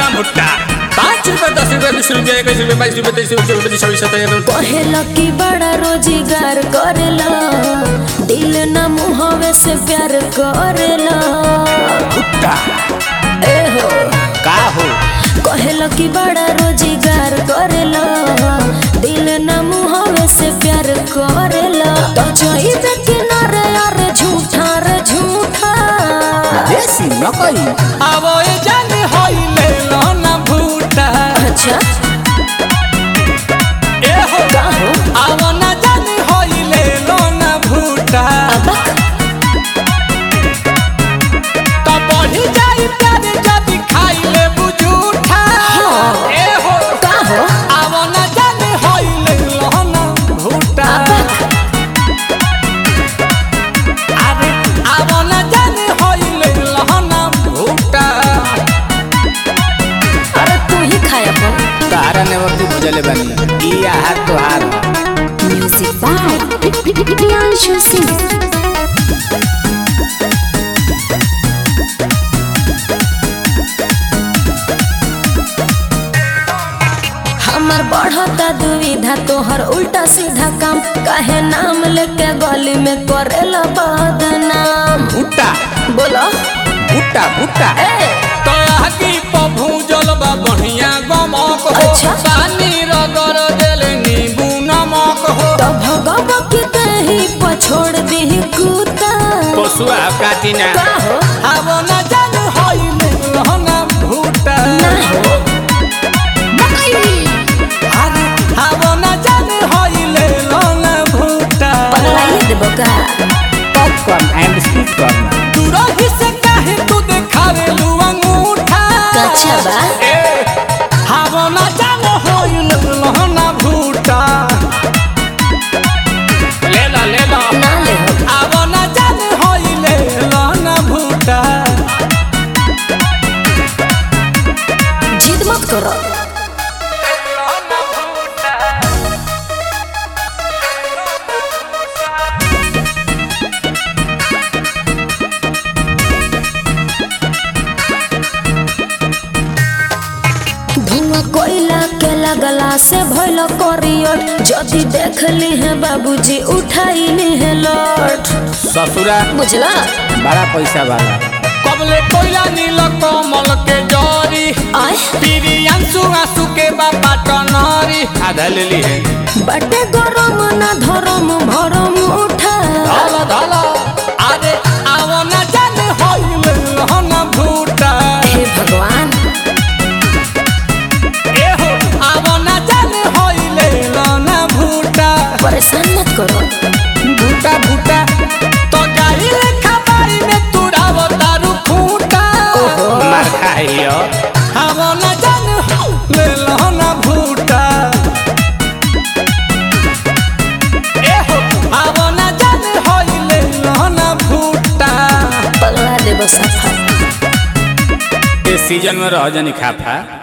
ना भुट्टा पाँच रुपए दस रुपए बीस रुपए इक्कीस रुपए बाईस रुपए तेईस रुपए चौबीस छब्बीस सत्ताईस कहेला कि बड़ा रोजगार करेला दिल न मुहवे से प्यार करेला भुट्टा ए हो का हो कहेला कि बड़ा रोजगार करेला दिल न मुहवे से प्यार करेला तो चाहिए किनारे यार झूठा रे झूठा देसी नकली अब ये जान होई ले लो ना भुट्टा अच्छा ए हो का हो अब ना जान होई ले लो ना भुट्टा अबक तो बढ़ी जाई प्यार जब खाई ले बुझूठा हाँ। ए हो का हो अब ना जान होई ले लो ना भुट्टा अरे अब ना जान होई ले लो ना भुट्टा अरे तू ही खाया अपन तारा नेवर तू बुझले बानी ई आहार तोहार म्यूजिक बाय प्रियांशु सिंह हमर बढ़ता दुविधा तोहर उल्टा सीधा काम काहे नाम लेके गली में करेला बदनाम भुट्टा बोलो भुट्टा भुट्टा ए तो आगी पभू जलबा बढ़िया गमक हो अच्छा। पानी रगर देले नींबू नमक हो तो भगव के कहीं पछोड़ दी कुत्ता पशुआ काटी ना का हो अब न जान होई लहना भुट्टा ना हो अरे अब न जान होई लहना भुट्टा पगलाइए देबो का पॉपकॉर्न एंड स्वीट कॉर्न दूरही से काहे तू देखावे लू अंगूठा कच्छा बा ए अब न जान होई लहना भुट्टा ले ला ले ला ना ले हो अब न जान होइले लहना भूटा जिद मत करो धुआं कोयला के लगला से भइल करियर जदि देख ली है बाबूजी उठाई ली है लौट ससुरा बुझला बड़ा पैसा वाला कबले कोयला नील कमल के जरी आय पीरी अंसु आंसू के बाबा टनरी आधा ले ली है बटे गरम ना धरम भरम उठा धला धला अरे आव न जान होइले लहना भूटा हे भगवान ए हो आव न जान होइले लहना भूटा परेशान मत करो भूटा भूटा तो गाई लेखा बाई में तुराव तारू खूटा ओहो। मार खाइयो हम न जान ले लहना भूटा ए हो हम न जान होइले लहना भूटा पगला देबो सफा इस सीजन में रह जानी खाफा